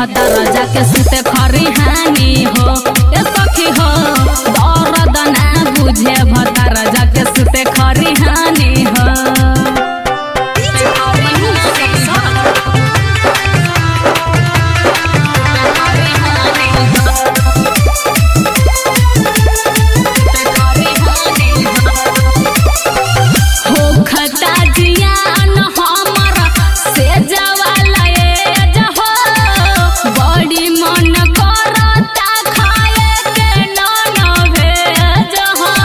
भतर जाके सुते खरी हानि हो ए सखी हो दर्द ना बुझे भतर जाके सुते खरी हानि हो होखता जियान हमर से जवाला ए जहो बड़ी मन करता खाए के नन भेज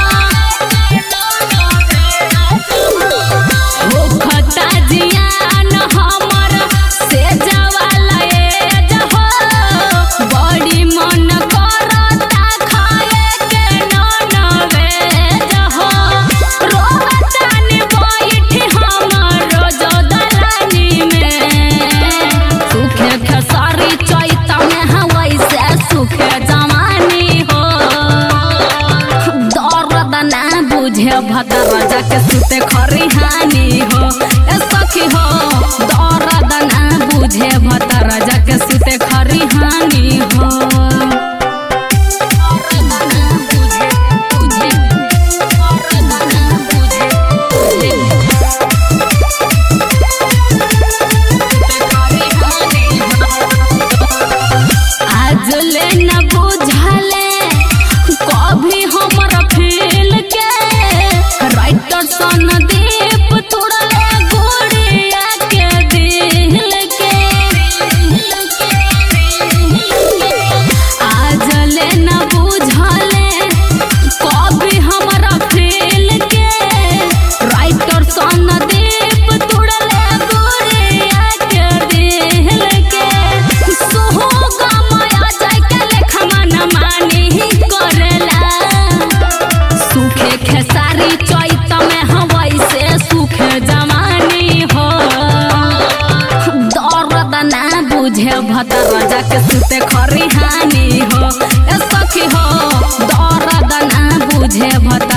होखता जियान हमर से जवाला ए जहो बड़ी मन करता खाए के नन भेज रोहतानी बैठी हमर जो दलानी में सुखे खेसारी चैता में हवै से सुखे जवानी हो दर्द ना बुझे भदर जाके सुते खरी हानि हो ए सखी हो दर्द ना बुझे भदर जाके सुते खरी हानि हो दर्द ना बुझे बुझे दर्द ना बुझे बुझे आज ले न बुझले कभी हमर फील के राइटर सन दीप तोड़ले गोड़िया के दिल के आज ले न बुझले कभी हमर फील के राइटर सन दीप तोड़ले गोड़िया के दिल के सोहो गमाया जाय के लेखमा न मानी करेला सुखे खेसारी चैत में हवै से सुखे जवानी हो दर्द ना बुझे भतर जाके सुते खरी हानि हो ए सखी हो दर्द ना बुझे भतर